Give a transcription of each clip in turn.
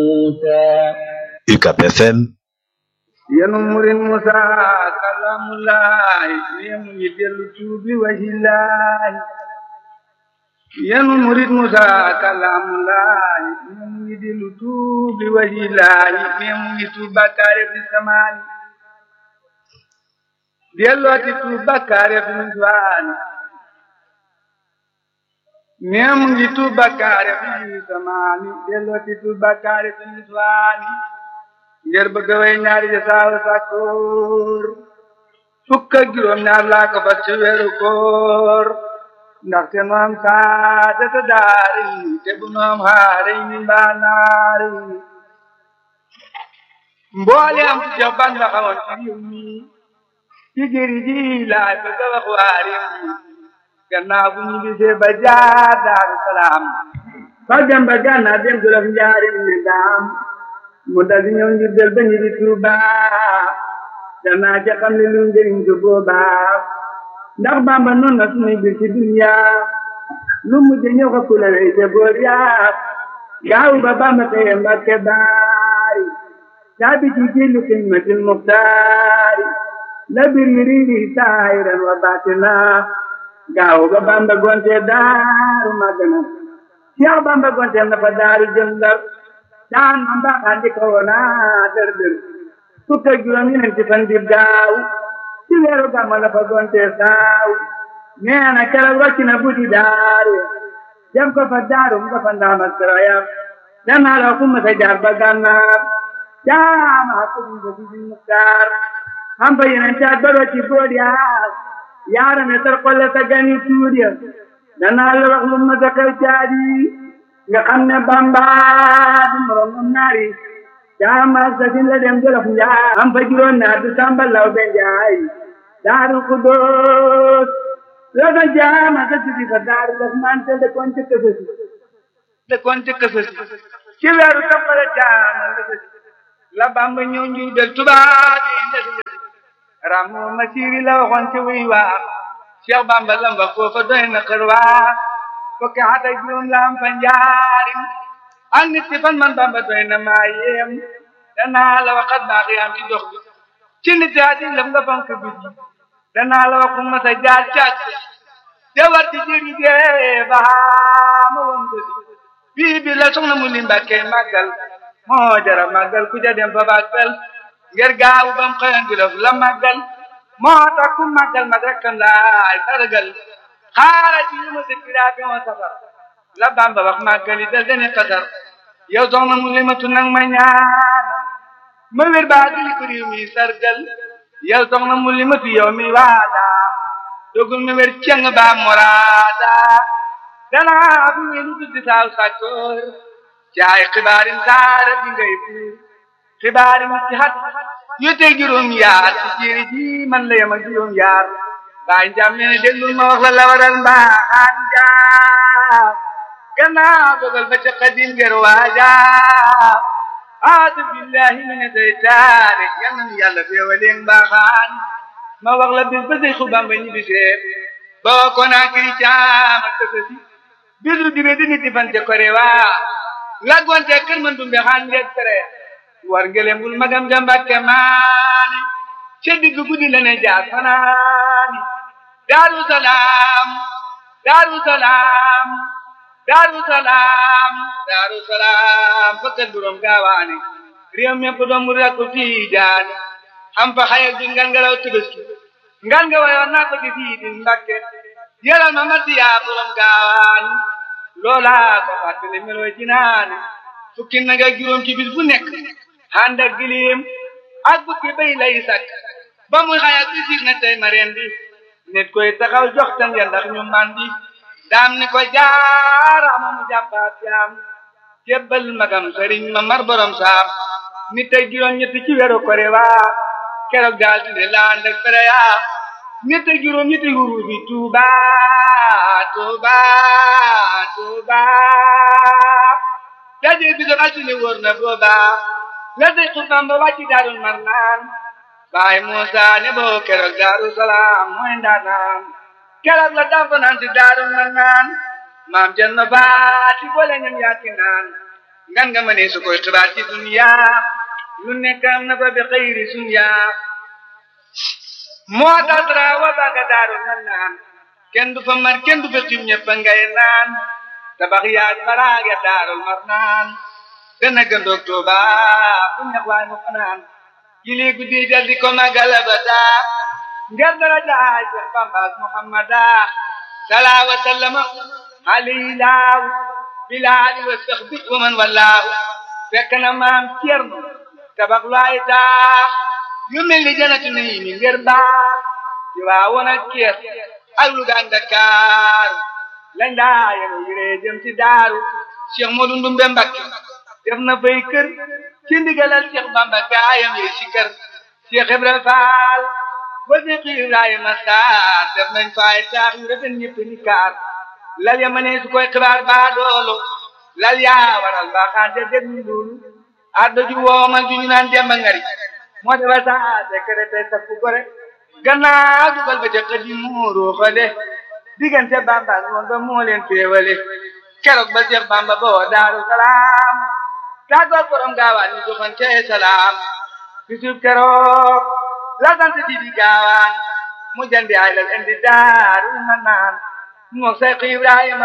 UCAB FM yenu murin musa kalamulaay nemu ngi dellu tuubi wahilaay yenu murit musa kalamulaay nemu ngi dellu tuubi wahilaay nemu ngi tuub bakkaare fi samaani dellooti tuub bakkaare fi niswaani nemu ngi tuub bakkaare fi samaani dellooti tuub bakkaare fi niswaani ngir bëgg way ñaari ja saawa sàkkoor fukk ak juróom ñaar laa ko fas ci weeru koor ndaxte nu am saadata daari te bu nu am xaari ni mbaa naari mboole am ci jox ban la xamoon ci réew mi ci jëri ji laay bëgg a wax waa réew mi gannaaw bu ñu gisee ba jaar daaru salaam fa dem ba gànnaar dem jolof njaarim ne daam mu dal di ñëw ngir del ba ñu di Tuuba danaa ca xam ne lu njëriñ ko boobaa ndax Bàmba noonu na suñuy bir ci dunya lu mujj ñëw ko kula wey te boor yaa gaaw ba Bàmba teye Mbàkke baari caabi ci jillu xidmatil muxtaari la bir yi riiri saahiran wa baatina gaaw ba Bàmba gonte daaru Magana Cheikh Bàmba gonte na fa daaru jëm Ndar daan man baaxaan di ko woona dër dër fukk ak juróom ñeent ci fan dib daaw ci weeru gàmmu la fa gonte saaw nee na keroog wàcc na buddi daaru dem ko fa daaru mu ko fa ndaama soroyam danaa la ku masa jaar ba gànnaar jaama ko bu ko di muktaar am fa yeneen caat ba doo ci bood yaa yaarame tar xolle sa gani tuur ya danaa la wax lu masa xew caadi nga xam ne Bamba du moroom naari jaama sasin la dem jolof njaay am fa juróom naar du samba law be njaay daaru xudóos la fa jaama sa sisi fa daaru daf mante de kon ci kësësi de kon ci kësësi ci weeru toppale jaama la sësi la Bamba ñëw njuy del tubaab yi ndesi ramu masiri la waxoon ci wuy waa Cheikh Bamba lamba foofa doy na xër waa fukki at ak juróom la am fa njaarim ak nit ci fan man Bamba doy na maa yéem danaa la waxat baax yaam ci dox bi ci nit yaa di lëm nga fonk bi danaa la waxu ma sa jaar càkk te war di jëri dee baa ma woon ko si bii bi la soxna mu li mbàkke màggal moo jara màggal ku ja dem fa bàggal ngir gaawu bam xëyan di la màggal moo tax ku màggal mag rekkam laay sargal xaaral ci lu ma dëkkiraa bi moo safar la Bamba wax màggali dal dene xasar yow soxna mu limatu nag ma ñaan ma wér baa dili ko réew mi sargal yow soxna mu limatu yow mi waada dogul ma wér ceng baa moraada danaa bu wéru tuddi saaw sàkkoor caay xibaarin saara bi ngay buur xibaarin ci xat yu teg juróom yaar ci jéeri ji man la yem ak juróom yaar baay njaam nee na déglul ma wax la la waral mbaaxaan njaam gannaaw dogal ba ca xadim ger waaja aadu billahi mi ne seytaane yal na nu yàlla féewaleen mbaaxaan ma wax la bis ba say xubam ba ñibbisee boo ko naa kiri caama tësësi bisu dibe di nit di fan ca kore waa laggoonte kër man dumbe xaan ngeeg tere war ngelembul magam jambakke maane ca digg guddi la ne jaar fanaani daaru salaam daaru salaam daaru salaam daaru salaam fakkat buróom gaawaane réew mépp doom mu rakku tiijaani am fa xayal di ngan ngalaw tëbëski ngan nga wayoon naa ko di fii di mbakke yalal ma matti yaa buróom gaawaani loolaa ko fàttali melooy ci naani fukki nag ak juróom ci bis bu nekk ànd ak gilim ak bukki bay lay sakk ba muy xayal bi siig na tey ma reen bi nit koy taxaw jox tan ya ndax ñu mandi daam ni ko jaarama mu jàppaat yaam jébbal magam sëriñ ma mar borom saam nit ak juróom ñetti ci weeru kore waa keroog daal di ne laan ak fere yaa nit ak juróom ñetti huru bi tuuba tuuba tuuba daje bi doon altine wóor na booba la day xutbam ba wàcci daarul mar naan baay Muusa ne boo keroog daaru salaam mooy ndaanaan keroog la dafa naan si daaru mar naan maam jël na baati boole ñam yaaki naan ngan nga mënee su koy xibaar ci dunya lu nekk am na fa bi xëyri sunya moo tax dara wa baga daaru na naan kenn du fa mar kenn du fa xiim ñëpp ngay naan tabax yaag baraag ya daarul mar naan dana gëndoog Tuuba fu ñax waay mu fanaan jili guddi dal di ko magala ba daa ngir dara jaay Seex Bamba Muhammada salaa wa sallama alayhi laaw bilaali wa saxbi wa man wallaahu fekk na maam Cerno tabax lu ay taax yu mel ni janatu nii mi ngir baax di waa woon ak kees ak Luga ak Dakar lañ daa yéen yuree jëm ci daaru Cheikh Modou Ndumbe Mbakke def na fay kër ci ndigalal Cheikh Bamba gaayam yi ci kër Cheikh Ibrahima Fall ba Cheikh Ibrahima Sarr def nañ fay taax yu rafet ñëpp ni kaar lal ya ma ne su koy xibaar baa doolu lal yaa waral mbaaxaan de dégg ñu loolu addo ju woomal ju ñu naan demba ngari moo defa saa secrété sa fu gore gannaaw dugal ba ca xëdi muuru xale diggante Bamba ngoon ba moo leen féewale keroog ba Seex Bamba boo Daaru Salaam tàggoog borom gaawaan ñu joxante salaam bisub keroog la sant di di gaawaan mu jandi ay lal indi daaru ma naan moo Seex Ibrahima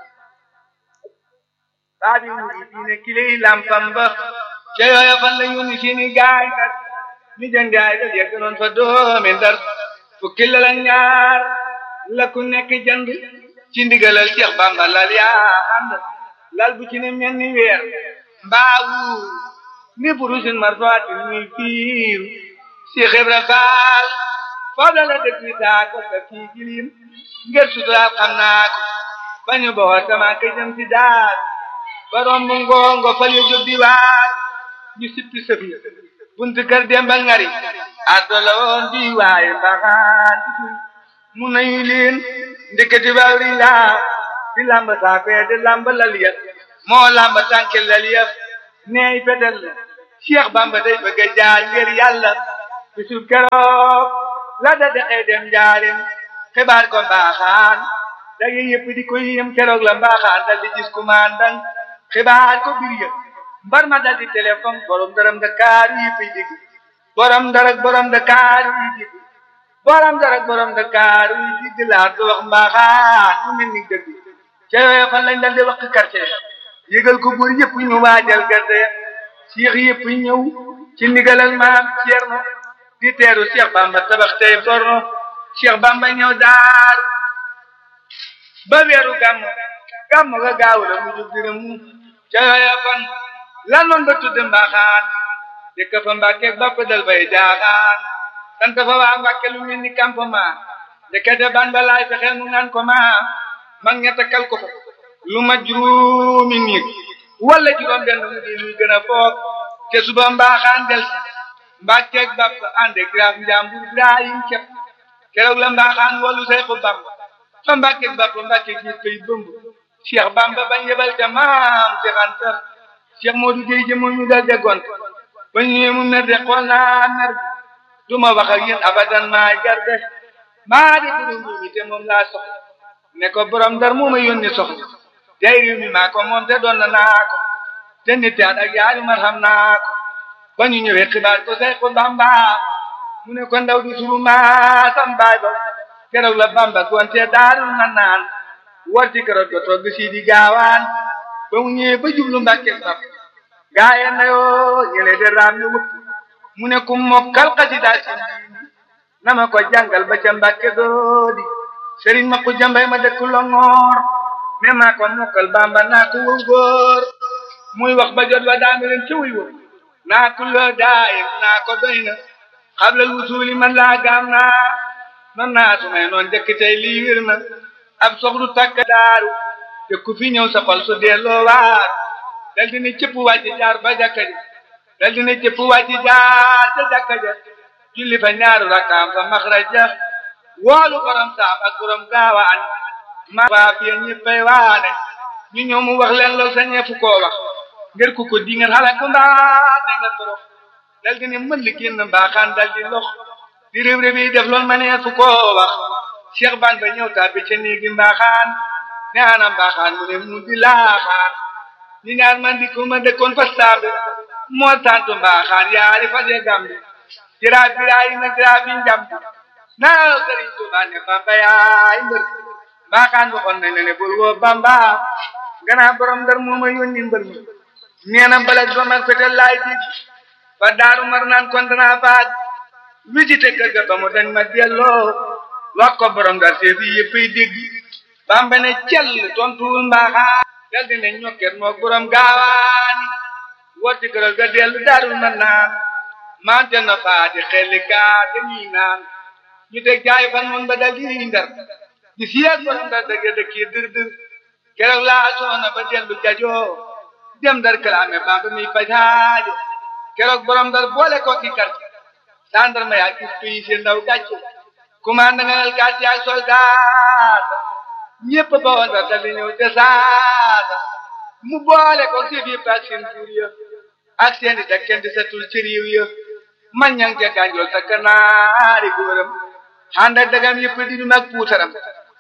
baabi wuri diine kiley lampam ba ca yooya fan la yónni seeni gaay nag ni jandi ay lal yegg noon fa doomi Ndar fukki lal ak ñaar la ku nekk jënd ci ndigalal Cheikh Bamba lal yaa ànd lal bu ci ne mel ni weer mbaawu ni burusin marfaati muy fiir Cheikh Ibra Faal foofu la la dëkk wi taa ko sa fii gilim ngir suturaal xam naa ko bañu boo sama ka jëm ci daar barom bu ngoongo fal yu jóg di waar ñu sippi sëfi buntu kër Demba Ngari addo la woon di waaye mbaxaan mu nañu leen ndeketi bawri laa di lamba saafee di lamba lal ya moo lamba tànke lal ya neey fetel la Cheikh Bamba day bëgg a jaar ngir yàlla bisul keroog la da dexee dem njaarim xibaar ko mbaaxaan dage yëpp di ko yéem keroog la mbaaxaan dal di gis kumandan xibaar ko bir ya mbar ma dal di téléphone borom daram Dakar yi fi dig borom darak borom Dakar yi dig borom darak borom Dakar yi dig laa do wax mbaaxaan mu mel ni dëgg ca yooyu fan lañ dal di wax quartier yëgal ko buur yëpp ñu waajal gerte Cheikh yëpp ñëw ci ndigalal maam Cerno di teeru Cheikh Bamba tabax tey forno Cheikh Bamba ñëw daar ba weeru gàmm gàmm ga gaaw la mu jóg dina mu ca yooya fan lan noon ba tudd mbaaxaan dëkk fa Mbàkke ba ko dal bay jaaxaan sant fa waa Mbàkke lu mel ni campement ndekete ban ba laay fexeel mu naan ko ma mag ña takkal ko fa lu ma juróomi nit wala juróom benn mu di luy gën a foog te suba mbaaxaan del mbàkkeeg bàpp ànde graaf njàmbur Ibrahim cepp keroog la mbaaxaan wallu say ko bamb fa mbàkkeeg bàpp mbàkkeeg gis koy bëmb Cheikh Bamba bañ yebal te maam Cheikh Anta Cheikh Modou Gueye jëmo ñu dal déggoon ba ñëwee mu mer de xool naa mer du ma wax ak yéen abadan maa garde maa di borom mi te moom laa soxla ne ko borom ndar moo ma yónni soxla tey réew mi maa ko moom te doon na naa ko te nit at ak yaari mar xam naa ko ba ñu ñëwee xibaar ko say ko Bamba mu ne ko ndaw du suru maa sam baay ba keroog la Bamba gonte daarul na naan war ci keroog ba togg si di gaawaan ba mu ñëwee ba jublu Mbàkke sab gaaye na yoo ñële de raam ñu wut mu ne ku mokkal xasida si na ma ko jàngal ba ca Mbàkke doodi sëriñ ma ko jambay ma dëkk Longoor ne maa ko mokkal Bamba naa ko wëw góor muy wax ba jot wa daanu leen ci wuy wëw naa ko loo daayim naa ko doy na xablal wusuuli man laa gaam naa non naa su may noon jëkk tey lii wir na ab soxlu takk daaru te ku fi ñëw sa xol su delloo waar dal dina cëpp wàcc jaar ba jàkka ja dal dina cëpp wàcc jaar ca jàkka ja julli fa ñaaru rakkaam fa maxraja woolu borom saam ak borom gaawaan ma waa fiye ñëppay waane ñu ñëw mu wax leen lool sa ñeefu koo wax ngir ku ko di ngeen xale ku mbaa te nga torox dal di ne mën li génn mbaaxaan dal di lox di réew réew yi def lool ma nee fu koo wax Cheikh Ban ba ñëw tàbbi ca néegi mbaaxaan ne ana mbaaxaan mu ne mu di laaxaan ñu ñaan man di ko ma dëkkoon fa saabe moo tantu mbaaxaan yaari fa dee gambi jiraa biraay na jiraa bi njambi naa sëriñ Tuubaa ne Bamba yaay mbër mbaaxaan waxoon nañ ne bul woo Bamba gannaaw borom ndar moo ma yónni mbër mi nee na balag ba mag fetel laay dig fa daaru mar naan kon danaa baag visité kër ga ba mu dañ ma delloo wax ko borom ndar seefi yëppay dégg Bamba ne cell tontuwul mbaaxaan dal di ne ñokket moog borom gaawaani wotti kërol ga dellu daarul mar naan mante na faati xelli gaa dañuy naan ñu teg jaay fan moom ba dal di ndar di siyaat borom ndar dëgg dëkk yi dër dër keroog laa soona ba dellu jajoo dem ndar kalaame Bamba mi fajaajo keroog borom ndar boole ko ki kar sandarma yaa gis pays seen ndaw gàcce commande nga nal gàcce ak soldat ñépp ba woon ndar dal di ñëw te saasa mu boole ko si biir ak seen buur ya ak seen di dak kenn di setul ci réew ya man ñang ca gànjool sa kanaari góoram ànd ak dagam yëpp di ñu mag puutaram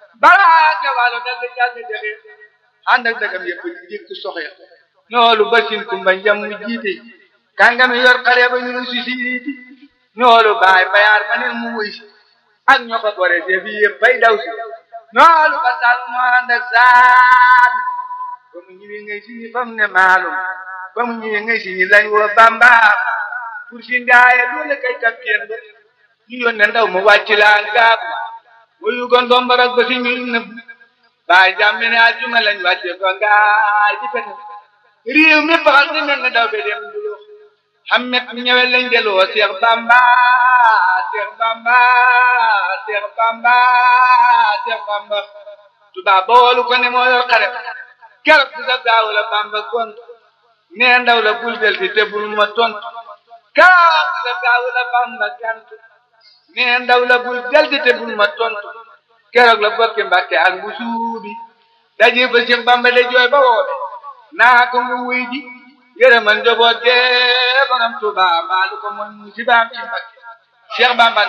balaa nga waalo dal di jàll jaxe ànd ak dagam yëpp di dikk soxya ñoolu basin kumba njam mu jiite kàngami yor xare ba ñu si siiti ñoolu baay bayaar ma ne mu wuy si ak ñoo ko bore see bi yëpp bay daw si ñoolu ba sal mu ànd ak saal ba mu ñëwee ngay si ñi fam ne maalum ba mu ñëwee ngay si ñi lañ woo bamba pour si ndaaye loolu kay kapteen ba ñu yónnee ndaw mu wàcc laa ngaab wuyu gon dombarak ba si ñu nëbb baay jàmm ne aljuma lañ wàcce ko ngaay di pete réew mi baxal ni mel ne daw be dem dulo xammet mi ñëwee lañ deloo Seex Bamba Seex Bamba Seex Bamba Seex Bamba tubaab ba woolu ko ne moo yor xare keroog si sa gaaw la Bamba gont nee ndaw la bul del si te bul ma tontu keroog si sa gaaw la Bamba gant nee ndaw la bul del si te bul ma tontu keroog la bokki Mbàkke ak bu suubi daje ba Seex Bamba de jooy ba woobe naa ko nga wuy ji yërëmal njaboot gee borom Tuuba baalu ko mooy musibaam ci Mbàkke Cheikh Bamba